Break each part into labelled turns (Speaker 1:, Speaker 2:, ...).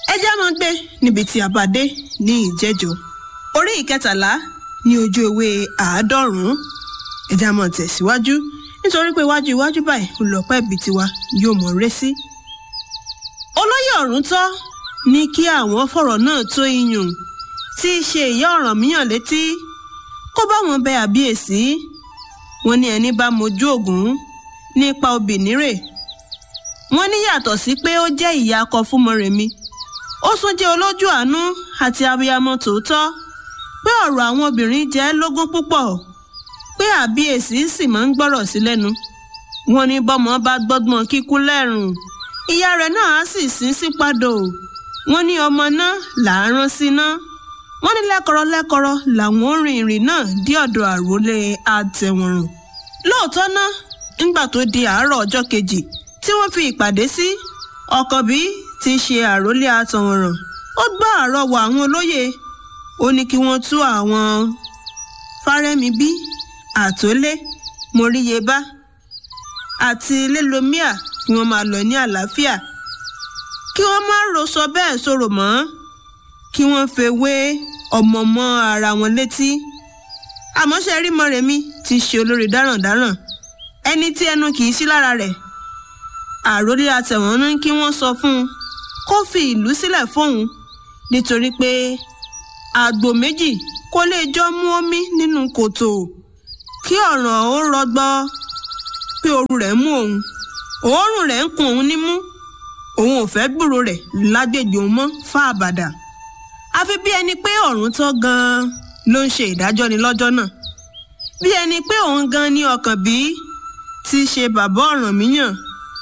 Speaker 1: ẹ já máa gbé níbi tí a bá dé ní ìjẹ́jọ́ orí ìkẹtàlá ní ojú ewé àádọ́rùn-ún ẹ já máa tẹ̀síwájú nítorí pé iwájú iwájú báyìí olùlọ́pẹ́ ibi tiwa yóò mọ̀ ré sí. olóyè ọ̀rúntọ́ ní kí àwọn fọ̀rọ̀ náà tó iyùn tí í ṣe ìyá Ọ̀rànmíyàn létí kó bá wọn bẹ àbíyèsí wọn ní ẹni bá mojú ògún nípa obì nírè wọn ní yàtọ̀ sí pé ó jẹ́ ìyá akọ fún Mọ́remí ó tún jẹ́ olójú àánú àti abiyamọ tòótọ́ pé ọ̀rọ̀ àwọn obìnrin jẹ́ lógún púpọ̀ pé àbíyèsí sì máa ń gbọ́rọ̀ sí lẹ́nu wọn ní bọ́mọ bá gbọ́gbọ́n kíkú lẹ́rùn ìyá rẹ̀ náà á sì sín sí padò wọn ní ọmọ náà là á rán sí náà wọ́n ní lẹ́kọ̀rọ̀ lẹ́kọ̀rọ̀ làwọn orin ìrìn náà dé ọ̀dọ̀ àròlé àtẹ̀wọ̀rùn lóòótọ́ ná ńgbà tó di àárọ̀ ọjọ́ kejì tí wọ́n fi ìpàdé sí ọ̀kànbí ti ṣe àròlé àtẹ̀wọ̀rùn ó gbọ́ àrọwà àwọn olóyè ó ní kí wọ́n tú àwọn fárẹ́mibí àtólé moríyebá àti lélomíà kí wọ́n máa lọ ní àlàáfíà kí wọ́n má ro sọ bẹ́ẹ̀ sọ̀rọ̀ mọ́ kí wọ́n fẹ́ wé ọmọ mọ́ ara wọn létí àmọ́ ṣe rí Mọ́remí ti ṣe olórí dáràndáràn ẹni tí ẹnu kì í sí lára rẹ̀ àròlé àtẹ̀wọ̀n ní kí wọ́n sọ fún un kó fi ìlú sílẹ̀ fóun nítorí pé àgbò méjì kò lè jọ mú omi nínú kòtò kí ọ̀ràn ó rọgbọ pé ooru rẹ̀ mú òun òórùn rẹ̀ ń kun òun nímú òun ò fẹ́ gbúrò rẹ̀ lágbègbè òun mọ́ fáàbàdà àfi bí ẹni pé ọ̀run tó gan-an ló ń ṣe ìdájọ́ ni lọ́jọ́ náà bí ẹni pé òun gan ni ọkàn bí ti ṣe bàbá Ọ̀rànmíyàn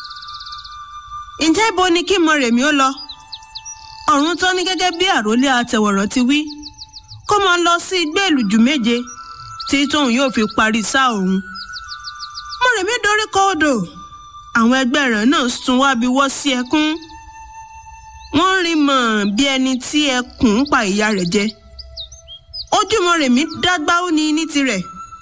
Speaker 1: ǹjẹ́ ibo ni kí Mọ́remí ó lọ ọ̀run tó ní gẹ́gẹ́ bí àròlé àtẹ̀wọ̀rọ̀ ti wí kó máa lọ sí igbó èlùjù méje tí tóun yóò fi parí sáà òun Mọ́remí dorí kọ odò àwọn ẹgbẹ́ rẹ̀ náà sún wá bí wọ́ sí ẹkún wọ́n rí mọ̀ bí ẹni tí ẹkùn ń pa ìyá rẹ̀ jẹ ojú Mọ́remí dágbá ó ní ní tirẹ̀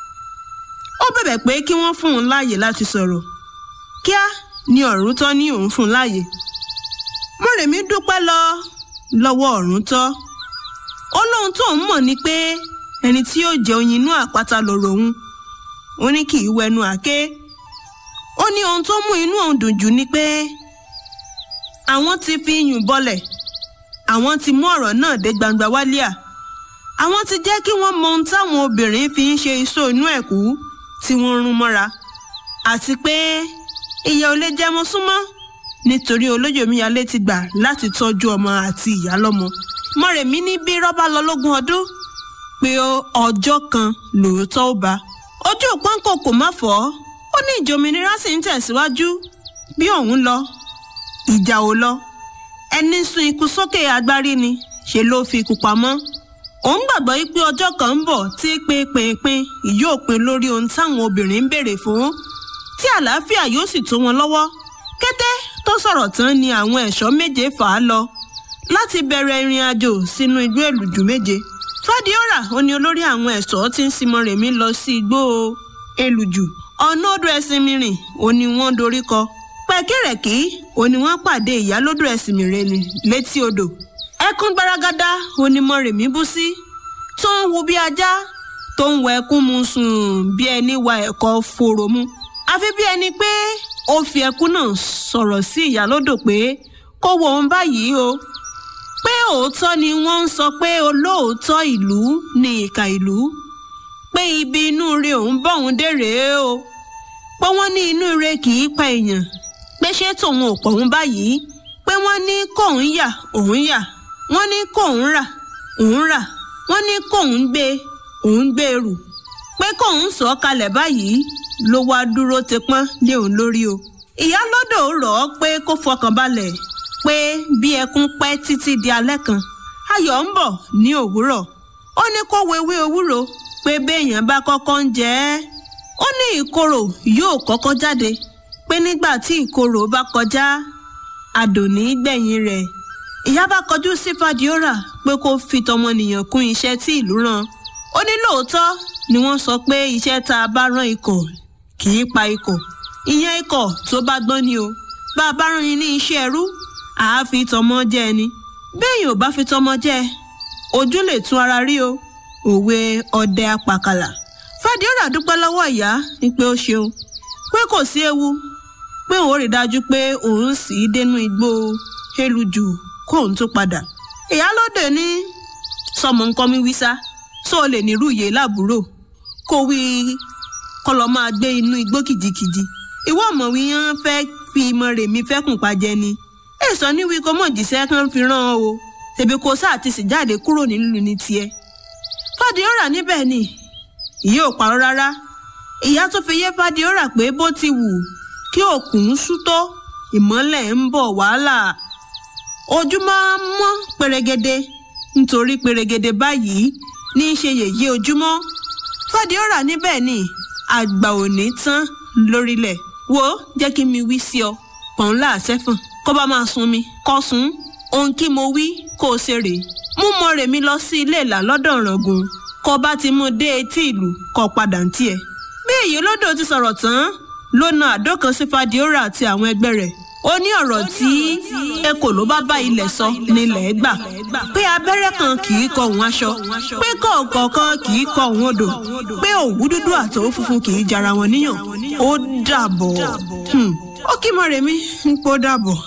Speaker 1: ó bẹ̀bẹ̀ pé kí wọ́n fún un láàyè láti sọ̀rọ̀ kíá ni Ọ̀rúntọ́ ní òun fún un láàyè Mọ́remí dúpẹ́ lọ lọ́wọ́ Ọ̀rúntọ́ ó lóhun tó ń mọ̀ ni pé ẹni tí yóò jẹ oyin inú àpáta lọ̀rọ̀ òun ó ní kì í wẹnu àké ó ní ohun tó mú inú òun dùn jù ni pé àwọn ti fi iyùn bọlẹ̀ àwọn ti mú ọ̀rọ̀ náà dé gbangba wálíà àwọn ti jẹ́ kí wọ́n mọ ohun táwọn obìnrin fi ń ṣe iṣó inú ẹ̀kú tí wọ́n rún mọ́ra àti pé ìyá ò lè jẹmọ súnmọ́ nítorí olóyè omíyalé ti gbà láti tọ́jú ọmọ àti ìyá lọ́mọ Mọ́remí ní bí rọ́bà lọ lógún ọdún pé ọjọ́ kan lòótọ́ ó bá ojú òpónkò kò má fọ́ ó ní ìjòmìnira sì ń tẹ̀síwájú bí òun lọ ìjà ò lọ ẹni sun ikú sókè agbárí ni ṣe ló fi ikú pamọ́ òun gbàgbọ́ pé ọjọ́ kan ń bọ̀ tí pínpínpín yóò pin lórí ohun táwọn obìnrin ń béèrè fún tí àlàáfíà yóò sì tó wọn lọ́wọ́ kété tó sọ̀rọ̀ tán ni àwọn ẹ̀ṣọ́ méje fà á lọ láti bẹ̀rẹ̀ ìrìn àjò sínú igbó èlùjù méje fàdíọ́rà ó ní olórí àwọn ẹ̀ṣọ́ tí ń sin Mọ́remí lọ sí igbó èlùjù ọ̀nà odò ẹ̀sìn mìíràn ó ní wọ́n dorí kọ pẹ̀kẹ́rẹ̀kí ó ní wọ́n pàdé ìyálódò ẹ̀sìn mìíràn létí odò ẹkún gbaragada ó ní Mọ́remí bú sí tó ń wu bí ajá tó ń wọ ẹkún mu sùn bí ẹni wa ẹ̀kọ́ fòrò mu àfi bí ẹni pé ó fi ẹkún náà sọ̀rọ̀ sí ìyálódò pé kó wo òun báyìí o pé òótọ́ ni wọ́n ń sọ pé olóòótọ́ ìlú ni ìkà ìlú pé ibi inú rẹ òun bọ̀ òun dé rèé o pé wọ́n ní inú rẹ kì í pa èèyàn pé ṣé tòun ò pọ̀ òun báyìí pé wọ́n ní kóun yà òun yà wọ́n ní kóun rà òun rà wọ́n ní kóun gbé òun gbé rù pé kóun sọ kalẹ̀ báyìí ló wá dúró ti pọ́n lé òun lórí o ìyálódò rọ̀ ọ́ pé kó fọkàn balẹ̀ pé bí ẹkún pẹ́ títí di alẹ́ kan ayọ̀ ń bọ̀ ní òwúrọ̀ ó ní kó wewé ewúro pé béèyàn bá kọ́kọ́ ń jẹ ẹ́ ó ní ìkorò yóò kọ́kọ́ jáde pé nígbà tí ìkorò bá kọjá àdòní gbẹ̀yìn rẹ̀ ìyá bá kọjú sí fàdíọ́rà pé kó fi tọmọnìyàn kún iṣẹ́ tí ìlú rán ó ní lóòótọ́ ni wọ́n sọ pé iṣẹ́ tá a bá rán ikọ̀ kì í pa ikọ̀ ìyẹn ikọ̀ tó bá gbọ́n ni o bá a bá rán yín ní iṣẹ́ ẹrú àáfi tọmọ jẹ ẹni béèyàn ò bá fi tọmọ jẹ ojú lè tún ara rí o òwe ọdẹ apàkàlà fàdíọ́rà dúpẹ́ lọ́wọ́ ìyá ní pé ó ṣeun pé kò sí ewu pé òun rí dájú pé òun sì í dénú igbó elujù kóun tó padà ìyálóde ní sọmọ nǹkan mi wí sá sọ lè nírú ìyè láàbúrò kó wí kọ́ lọ máa gbé inú igbó kìjikìji ìwọ ọmọ wí yẹn fẹ́ fi ìmọ̀ rèmi fẹ́kùn pajẹ ni èso ní wí kó mọ̀ jíṣẹ́ kan fi rán ọ o tèbi kò sáà ti sì jáde kúrò nílùú ní tiẹ̀ fàdíọ́rà níbẹ̀ ni ìyá ò parọ́ rárá ìyá tó fi yé fàdíọ́rà pé bó ti wù kí òkun sú tó ìmọ́lẹ̀ ń bọ̀ wàhálà ojú máa ń mọ́ pèrègede nítorí pèrègede báyìí ní í ṣe yèyé ojúmọ́ fàdíọ́rà níbẹ̀ ni àgbà òní tán lórílẹ̀ wo jẹ́ kí mi wí sí ọ pọ̀n láàṣẹ́fọ̀n kó bá máa sun mi kọ́ sun ohun kí mo wí kó o ṣe rèé mú mọ rèmi lọ sí ilé ìlà lọ́dọ̀ ọ̀ràngún kó bá ti mú dé etí ìlú kó padà ń tiẹ̀. bí èyí olódò ti sọ̀rọ̀ tán ló na àdó kan sí fàdíọ́rà àti àwọn ẹgbẹ́ rẹ̀ ó ní ọ̀rọ̀ tí ekò ló bá bá ilẹ̀ sọ nílẹ̀ gbà pé abẹ́rẹ́ kan kì í kọ òun aṣọ pé kọ̀ọ̀kan kan kì í kọ òun odò pé òwú dúdú àtòwú funfun kì í jara wọn níyàn ó dàbọ̀ ó kí Mọ́remí pé ó dàbọ̀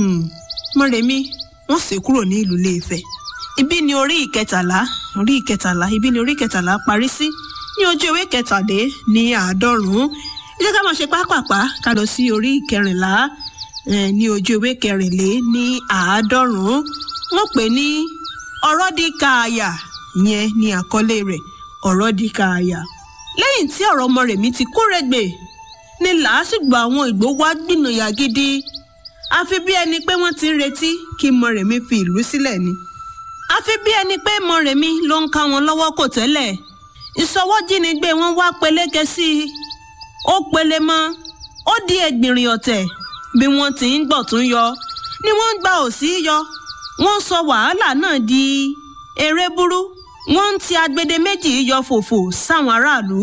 Speaker 1: Mọ́remí wọ́n sì kúrò ní ìlú Ilé-Ifẹ̀ ibi ni orí ìkẹtàlá orí ìkẹtàlá ibi ni orí ìkẹtàlá parí sí ní ojú ewé kẹtàdé ní àádọ́rùn-ún ẹ jẹ́ ká máa ṣe pápápá ká lọ sí orí ìkẹrìnlá ní ojú ewé kẹrìnlé ní àádọ́rùn-ún wọ́n pè ní ọ̀rọ̀ di kààyà ìyẹn ní àkọlé rẹ̀ ọ̀rọ̀ di kààyà. lẹ́yìn tí ọ̀rọ̀ Mọ́remí ti kórègbè ní làásìgbò àwọn Ìgbò wá gbìnàyà gidi àfi bí ẹni pé wọ́n ti ń retí kí Mọ́remí fi ìlú sílẹ̀ ni. àfi bí ẹni pé Mọ́remí ló ń ká wọn lọ́wọ́ kò tẹ́lẹ̀ ìsọwọ́jínigbé wọn wá peléke sí i ó pele mọ́ ó di ẹgbìnrin ọ̀tẹ̀ bí wọ́n ti ń gbọ̀ tún yọ ni wọ́n ń gba òsì yọ wọ́n sọ wàhálà náà di eré burú wọ́n ń ti agbede méjì yọ fòfò sáwọn aráàlú.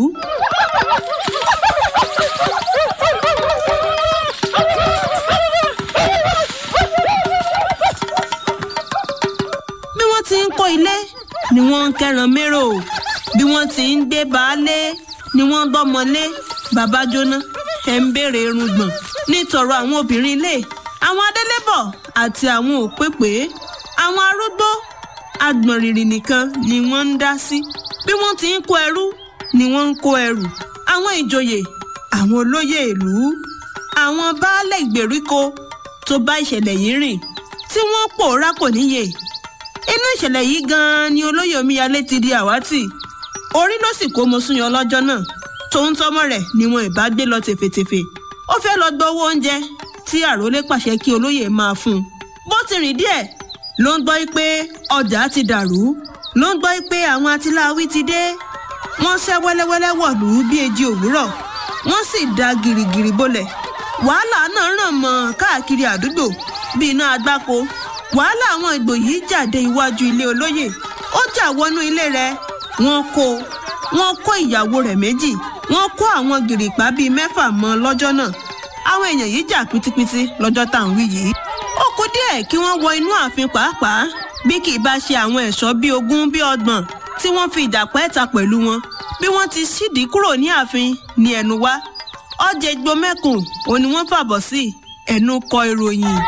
Speaker 1: bí wọ́n ti ń kọ́ ilé ni wọ́n ń kẹ́ran mérò bí wọ́n ti ń gbé baálé ni wọ́n ń gbọ́mọlé bàbá jóná ẹ̀ ń béèrè irùngbọ̀n nítorọ àwọn obìnrin ilé àwọn adélébọ̀ àti àwọn òpépè àwọn arúgbó agbọ̀nrìrì nìkan ni wọ́n ń dá sí bí wọ́n ti ń kó ẹrú ni wọ́n ń kó ẹrù àwọn ìjòyè àwọn olóyè ìlú àwọn baálé ìgbèríko tó bá ìṣẹ̀lẹ̀ yìí rìn tí wọ́n pòórá kò níye inú ìṣẹ̀lẹ̀ yìí gan-an ni olóyè omíyalé ti di àwátì orí ló sì kó mosúnyọ lọ́jọ́ náà tòun tọmọ rẹ̀ ni wọn ìbá gbé lọ tèfètèfè ó fẹ́ lọ gbọ́ owó oúnjẹ tí àròlé pàṣẹ kí olóyè máa fún un bó ti rìn díẹ̀ ló ń gbọ́ pé ọjà ti dàrú ló ń gbọ́ pé àwọn atiláwí ti dé wọ́n ṣẹ́ wẹ́lẹ́wẹ́lẹ́ wọ̀lú bí eji òwúrọ̀ wọ́n sì da gìrìgìrì bolẹ̀ wàhálà náà ràn mọ́ káàkiri àdúgbò bí iná agbáko wàhálà àwọn ìgbò yìí jáde iwájú ilé olóyè ó jà wọnú ilé rẹ̀ wọ́n kó wọ́n kó ìyàwó rẹ̀ méjì wọ́n kó àwọn gìrìpá bíi mẹ́fà mọ́ lọ́jọ́ náà àwọn èèyàn yìí jà pítípítí lọ́jọ́ tá à ń wí yìí ó kù díẹ̀ kí wọ́n wọ inú ààfin pàápàá bí kì í bá ṣe àwọn ẹ̀ṣọ́ bíi ogún bíi ọgbọ̀n tí wọ́n fi ìjà pẹ́ẹ́ta pẹ̀lú wọn bí wọ́n ti ṣídìí kúrò ní ààfin ní ẹnu wá ọjà egbò mẹ́kùn òun ni wọ́n fàbọ̀ sí ẹnu kọ ìròyìn.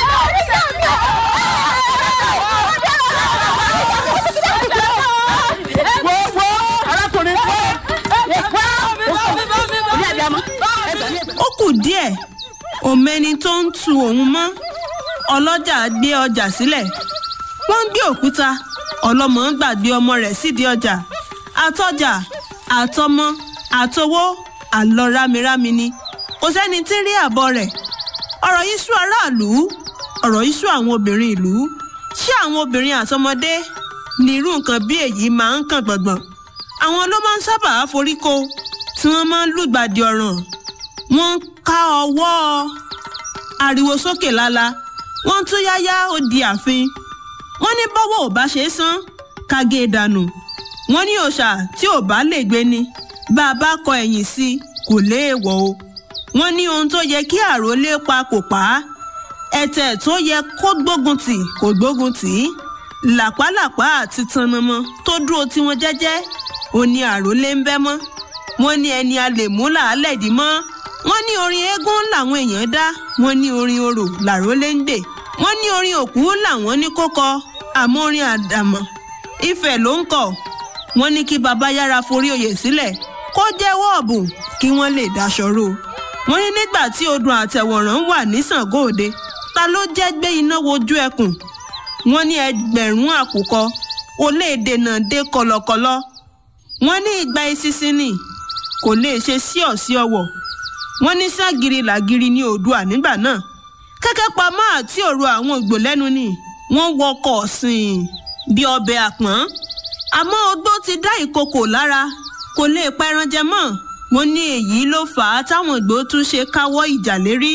Speaker 1: ó kù díẹ̀ òmẹni tó ń tu òun mọ́ ọlọ́jà gbé ọjà sílẹ̀ wọ́n ń gbé òkúta ọlọ́mọ ń gbàgbé ọmọ rẹ̀ sídìí ọjà àtọjà àtọmọ àtowó àlọ rámirámi ni kò sẹ́ni tí ń rí àbọ̀ rẹ̀ ọ̀rọ̀ yìí sú aráàlú ọ̀rọ̀ yìí sú àwọn obìnrin ìlú ṣé àwọn obìnrin àtọmọdé ní irú nǹkan bí èyí máa ń kàn gbọ̀ngbọ̀n àwọn ló máa ń sábà foríko tí wọ́n máa ń lùgbàdì ọ̀ràn wọ́n ń ká ọwọ́ ariwo sókè lálá wọ́n tún yáyá ó di ààfin wọ́n ní bọ́wọ́ ò bá ṣe é san kágé dànù wọ́n ní òòṣà tí ò bá lè gbé ni bá a bá kọ ẹ̀yìn sí i kò léèwọ̀ o wọ́n ní ohun tó yẹ kí àròlé pa kò pa á ẹ̀tẹ̀ tó yẹ kó gbógun tì kò gbógun tì í làpálàpá àti tanamọ tó dúró tí wọn jẹ́jẹ́ ó ní àròlé ń bẹ́ mọ́ wọ́n ní ẹni a lè mú làálẹ̀ dì mọ́ wọ́n ní orin eégún làwọn èèyàn dá wọ́n ní orin orò làrólé ń gbè wọ́n ní orin òkú làwọn ní kó kọ àmọ́ orin àdàmọ̀ ìfẹ́ ló ń kọ wọ́n ní kí baba yára forí oyè sílẹ̀ kó jẹ́wọ́ ọ̀bùn kí wọ́n lè daṣọ ro wọ́n ní nígbà tí odò àtẹ̀wọ̀ràn wà ní Ṣàngó Òde ta ló jẹ́ gbé iná wojú ẹkùn wọ́n ní ẹgbẹ̀rún àkùkọ ó lè dènà dé kọ̀lọ̀kọ̀lọ̀ wọ́n ní ìgbà ìsinsin ni kò lè ṣe sí ọ̀sí ọwọ̀ wọ́n ní ságiri làgiri ní Oòduà nígbà náà kẹ́kẹ́ pamọ́ àti òru àwọn ògbò lẹ́nu ni wọ́n wọkọ̀ sìn bí ọbẹ̀ àpọ́n àmọ́ ogbó ti dá ìkokò lára kò lè pẹran jẹ mọ́ wọ́n ní èyí ló fà á táwọn ìgbò tún ṣe káwọ́ ìjà lérí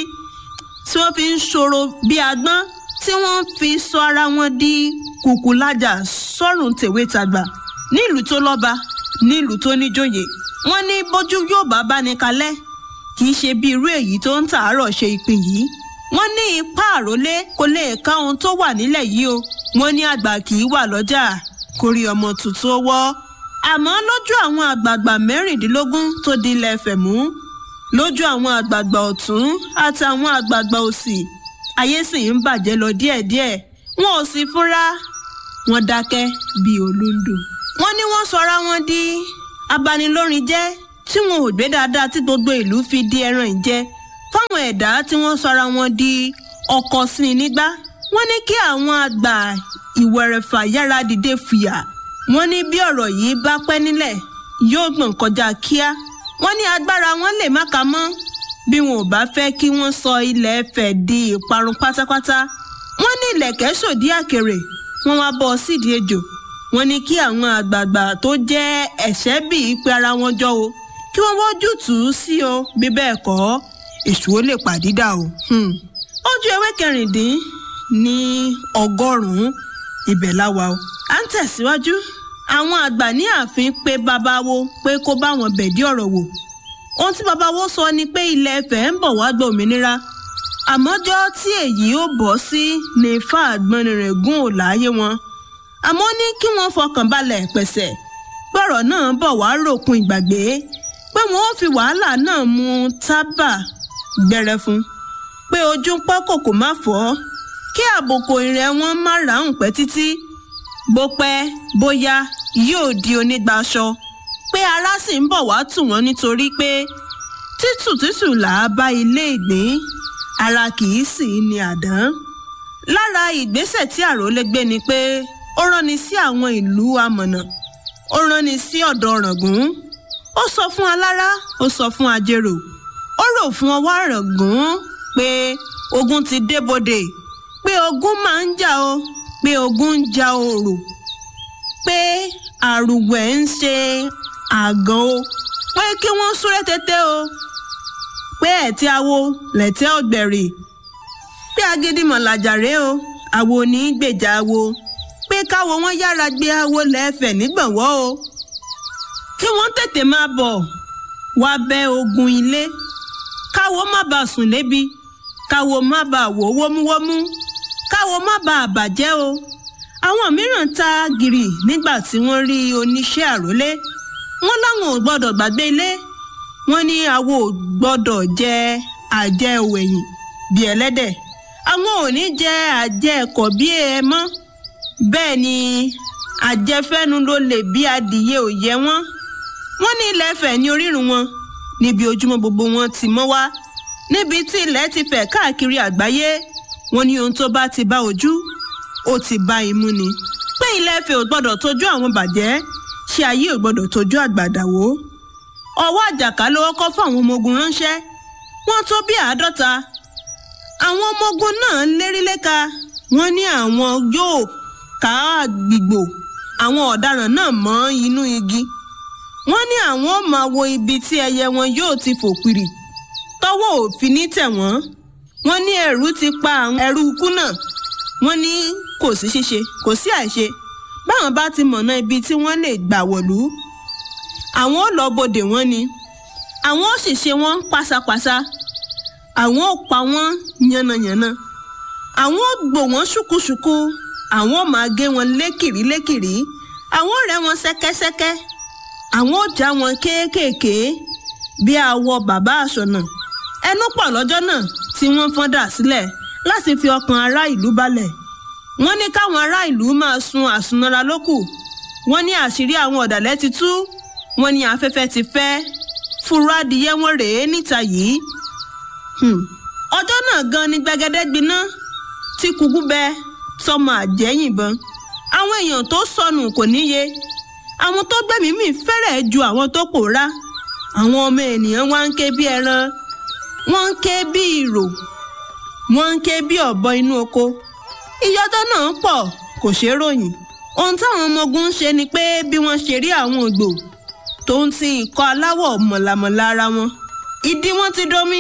Speaker 1: tí wọ́n fi ń ṣòro bí agbọ́n tí wọ́n fi sọ ara wọn di kùkùlájà sọ́rùn tèwe tàgbà nílùú tó lọ́ba nílùú tó níjòyè wọ́n ní bójú yóò bá bá ní kalẹ̀ kì í ṣe bí irú èyí tó ń tàárọ̀ ṣe ìpín yìí wọ́n ní ipá àrólé kò lè ká ohun tó wà nílẹ̀ yìí o wọ́n ní àgbà kì í wà lọ́jà kórí ọmọ tuntun ó wọ́ àmọ́ lójú àwọn àgbààgbà mẹ́rìndínlógún tó di ilẹ̀ Ifẹ̀ mú lójú àwọn àgbààgbà ọ̀tún àtàwọn àgbààgbà òsì ayé sì ń bàjẹ́ lọ díẹ̀díẹ̀ wọn ò sì fúnra wọn dákẹ́ bíi olóńdò. wọ́n ní wọ́n sọra wọn di abanilórin jẹ́ tí wọn ò gbé dáadáa tí gbogbo ìlú fi di ẹran ìjẹ fáwọn ẹ̀dá tí wọ́n sọra wọn di ọkọ̀ sí i nígbà wọ́n ní kí àwọn àgbà ìwẹ̀rẹ̀fà yára dìde fìyà wọ́n ní bí ọ̀rọ̀ yìí bá pẹ́ nílẹ̀ yóò gbọ̀n kọjá kíá wọ́n ní agbára wọn lè má ka mọ́ bí wọn ò bá fẹ́ kí wọ́n sọ ilẹ̀ Ifẹ̀ di ìparun pátápátá wọ́n ní ilẹ̀kẹ̀ sòdí àkèrè wọ́n wá bọ́ sídìí ejò wọ́n ní kí àwọn àgbààgbà tó jẹ́ ẹ̀ṣẹ́ bíi pé ara wọn jọ o kí wọ́n wọ́jú tù ú sí o bí bẹ́ẹ̀ kọ́ èṣù ó lè pàdídà o. ojú ewé kẹrìndín ní ọgọ́rùn-ún ibẹ̀ láwa o. à ń tẹ̀síwájú àwọn àgbà ní ààfin pé babawo pé kó bá wọn bẹ̀dí ọ̀rọ̀ wò ohun tí babawo sọ ni pé ilẹ̀ Ifẹ̀ ń bọ̀ wá gba òmìnira àmọ́jọ́ tí èyí ó bọ́ sí ní ifá àgbọnrin rẹ̀ gún ò láyé wọn àmọ́ ní kí wọ́n fọkàn balẹ̀ pẹ̀sẹ̀ gbọ́rọ̀ náà bọ̀ wá ròkun ìgbàgbé pé wọ́n ó fi wàhálà náà mu tábà gbẹrẹ fún pé ojú ń pọ́ kòkò má fọ́ kí àbòkò ìrẹ̀ wọn má ráhùn pẹ́ títí bó pẹ́ bóyá yóò di onígbàṣọ pé ara sì ń bọ̀ wá tù wọ́n nítorí pé títù títù là á bá ilé ìgbín ara kì í sì í ní àdán lára ìgbésẹ̀ tí àròlé gbé ni pé ó ránni sí àwọn ìlú amọ̀nà ó ránni sí ọ̀dọ̀ ọ̀ràngún ó sọ fún alára ó sọ fún ajérò ó rò fún ọwọ́ àràngún pé ogun ti débodè pé ogun máa ń jà o pé ogun ń ja òrò pé àrùwẹ̀ ń ṣe àgàn o pé kí wọ́n súré tètè o pé ẹ̀tí awo lẹ̀tẹ́ ọ̀gbẹ̀rì pé agídímọ̀ làjàre o àwo ní í gbèjà awo pé káwo wọn yára gbé awo lẹ́ẹ̀fẹ̀ nígbọ̀nwọ́ o kí wọ́n tètè máa bọ̀ wá bẹ́ ogun ilé káwo má bàa sùn lébi káwo má bàa wò wómúwómú káwo má bàa bàjẹ́ o àwọn mìíràn ta gìrì nígbà tí wọ́n rí oníṣẹ́ àrólé wọ́n láwọn ò gbọ́dọ̀ gbàgbé ilé wọ́n ní àwọn ò gbọ́dọ̀ jẹ àjẹ òwẹ̀yìn bí ẹlẹ́dẹ̀ àwọn ò ní jẹ àjẹ ẹ̀kọ́ bí ẹ mọ́ bẹ́ẹ̀ ni àjẹfẹ́nu ló lè bí adìyẹ ò yẹ wọ́n wọ́n ní ilẹ̀ Ifẹ̀ ní orírun wọn níbi ojúmọ́ gbogbo wọn ti mọ́ wá níbi tí ilẹ̀ ti fẹ̀ káàkiri àgbáyé wọ́n ní ohun tó bá ti bá ojú ó ti bá imú ni pé ilẹ̀ Ifẹ̀ ò gbọ́dọ̀ tójú àwọn bàjẹ́ ṣé ayé ò gbọ́dọ̀ tójú àgbàdàwó ọwọ́ àjàká ló kọ́ fún àwọn ọmọ ogun ránṣẹ́ wọ́n tó bí àádọ́ta àwọn ọmọ ogun náà lérí léka wọ́n ní àwọn yóò ká àgbìgbò àwọn ọ̀daràn náà mọ́ inú igi wọ́n ní àwọn ò máa wo ibi tí ẹyẹ wọn yóò ti fò pìrì tọ́wọ́ òfin ní tẹ̀ wọ́n wọ́n ní ẹ̀rù ti pa àwọn ẹrú ikú náà wọ́n ní kò sí ṣíṣe kò sí àìṣe báwọn bá ti mọ̀nà ibi tí wọ́n lè gbà wọ̀lú àwọn ò lọ bodè wọn ni àwọn ò sì ṣe wọn pásápásá àwọn ò pa wọn yánnayànna àwọn ò gbò wọ́n ṣùkúṣùkú àwọn ò máa gé wọn lékìrí lékìrí àwọn ò rẹ́ wọn ṣẹ́kẹ́ṣẹ́kẹ́ àwọn ò já wọn kéékèèké bí awọ bàbá àṣọnà ẹnu pọ̀ lọ́jọ́ náà tí wọ́n fọ́n dà sílẹ̀ láti fi ọkàn ará ìlú balẹ̀ wọ́n ní káwọn ará ìlú máa sun àsunara lókù wọ́n ní àṣírí àwọn ọ̀dàlẹ̀ ti tú wọ́n ní afẹ́fẹ́ ti fẹ́ fúru adìyẹ wọn rèé níta yìí ọjọ́ náà gan ni gbẹgẹdẹ gbiná tí kúkú bẹ tọmọ àjẹ́ yìnbọn àwọn èèyàn tó sọnù kò níye àwọn tó gbẹ̀mí mì fẹ́rẹ̀ ju àwọn tó pòórá àwọn ọmọ ènìyàn wá ń ké bí ẹran wọ́n ń ké bí ìrò wọ́n ń ké bí ọ̀bọ inú oko ìyọjọ́ náà pọ̀ kò ṣeé ròyìn ohun táwọn ọmọ ogun ń ṣe ni pé bí wọ́n ṣe rí àwọn ògbò tó ń ti ìkọ́ aláwọ̀ mọ̀làmọ̀lá ara wọn ìdí wọn ti domi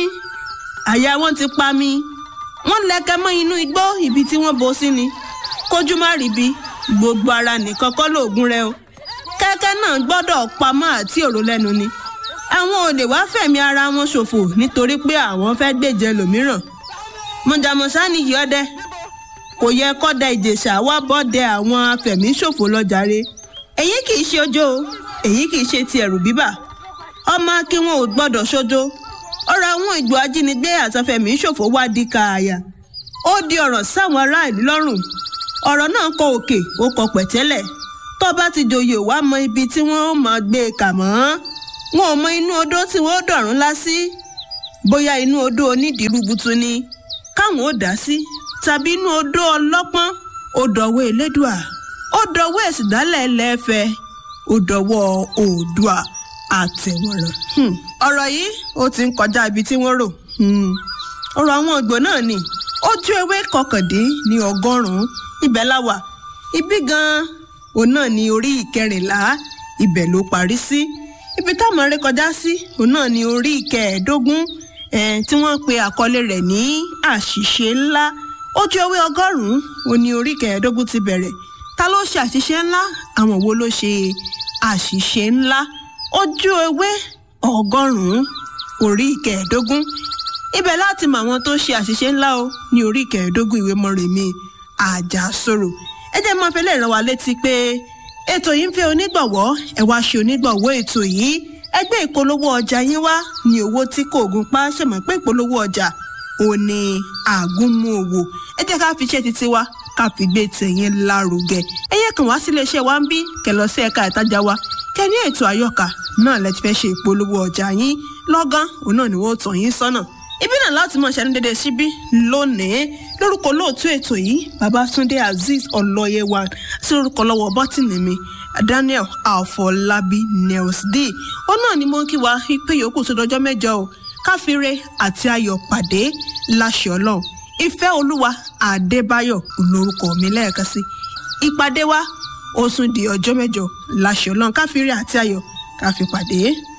Speaker 1: àyà wọn ti pa mi wọ́n lẹ̀kẹ̀ mọ́ inú igbó ibi tí wọ́n bò sí ni kójú má ríbi gbogbo ara nìkan kọ́ lóògùn rẹ o kẹ́kẹ́ náà gbọ́dọ̀ pamọ́ àti òró lẹ́nu ni àwọn olè wá fẹ̀mí ara wọn ṣòfò nítorí pé àwọn fẹ́ gbèjẹ lòmíràn mọ̀jàmọ̀sá nìyí ọdẹ kò yẹ kọ́dẹ ìjèṣà wá bọ́dẹ àwọn afẹ̀míṣòfò lọ́jàre èyí kì í ṣe ọjọ́ o èyí kì í ṣe ti ẹ̀rù bíbà ọmọ kí wọn ò gbọ́dọ̀ ṣojo ọ̀rọ̀ àwọn ìgbò ajínigbé àtàfẹ̀míṣòfò wá di kààyà ó di ọ̀rọ̀ sáwọn ará ìlú lọ́rùn ọ̀rọ̀ náà kọ òkè ó kọ pẹ̀tẹ́lẹ̀ tó bá ti joyè wá mọ ibi tí wọ́n máa gbé e kà mọ́ wọn ò mọ inú odó tí wọ́n dọ̀rùn lá sí bóyá inú odó onídìírúbutu ni káwọn ò dá sí tàbí inú odó ọlọ́pọ́n ó dọ̀wọ́ elédùà ó dọ̀wọ́ ẹ̀sìndálẹ̀ ẹlẹ́fẹ̀ ó dọ̀wọ́ oòdùà àtẹ̀wọ̀ràn. ọ̀rọ̀ yìí ó ti ń kọjá ibi tí wọ́n rò ọ̀rọ̀ àwọn ògbò náà ni ojú ewé kọkàndín ní ọgọ́rùn-ún ibẹ̀ la wà ibi gan-an òun náà ní orí ìkẹrìnlá ibẹ̀ ló parí sí ibi táwọn ré kọjá sí òun náà ní orí ìkẹẹ̀ẹ́dógún tí wọ́n pe àkọlé rẹ̀ ní àṣìṣe ńlá ojú ewé ọgọ́rùn-ún òun ní orí ìkẹẹ̀ẹ́dógún ti bẹ̀rẹ̀ ta ló ṣe àṣìṣe ńlá àwọn wo ló ṣe àṣìṣe ńlá ojú ewé ọgọ́rùn-ún orí ìkẹẹ̀ẹ́dógún ibẹ̀ láti mọ àwọn tó ṣe àṣìṣe ńlá o ní orí ìkẹẹ̀ẹ́dógún ìwé Mọ́remí Àjàsorò ẹ jẹ́ máa fẹ́lẹ́ ràn wá létí pé ètò yìí ń fẹ́ onígbọ̀wọ́ ẹ wá ṣe onígbọ̀wọ́ ètò yìí ẹgbẹ́ ìpolówó ọjà yín wá ní owó tí kò gún pa ṣèmọ̀ pé ìpolówó ọjà ò ní àgúnmu òwò ẹ jẹ́ ká fi iṣẹ́ títí wa ká fi gbé tẹ̀yìn lárugẹ ẹyẹ kan wá sílé iṣẹ́ wa ń bí kẹlọ sí ẹ̀ka ìtajà wa kẹ ní ètò àyọkà náà lẹ ti fẹ́ ṣe ìpolówó ọjà yín lọ́gán òun náà ni wọ́n tàn yín sọ́nà ibi náà láti mọ ṣẹnu dédé síbí lónìí lórúkọ lóòtú ètò yìí babatunde azeez ọlọyẹwà sí lórúkọ lọ́wọ́ bọtìnì mi daniel afọlábí nels d ó náà ni mo ń kí wa pé yòókù tó dọjọ́ mẹ́jọ o káfíńre àti ayọ̀ pàdé láṣẹ Ọlọ́run ìfẹ́ olúwa adébáyọ̀ olórúkọ mi lẹ́ẹ̀kan sí ìpàdé wa ó tún di ọjọ́ mẹ́jọ láṣẹ Ọlọ́run káfíńre àti ayọ̀ káfí pàdé.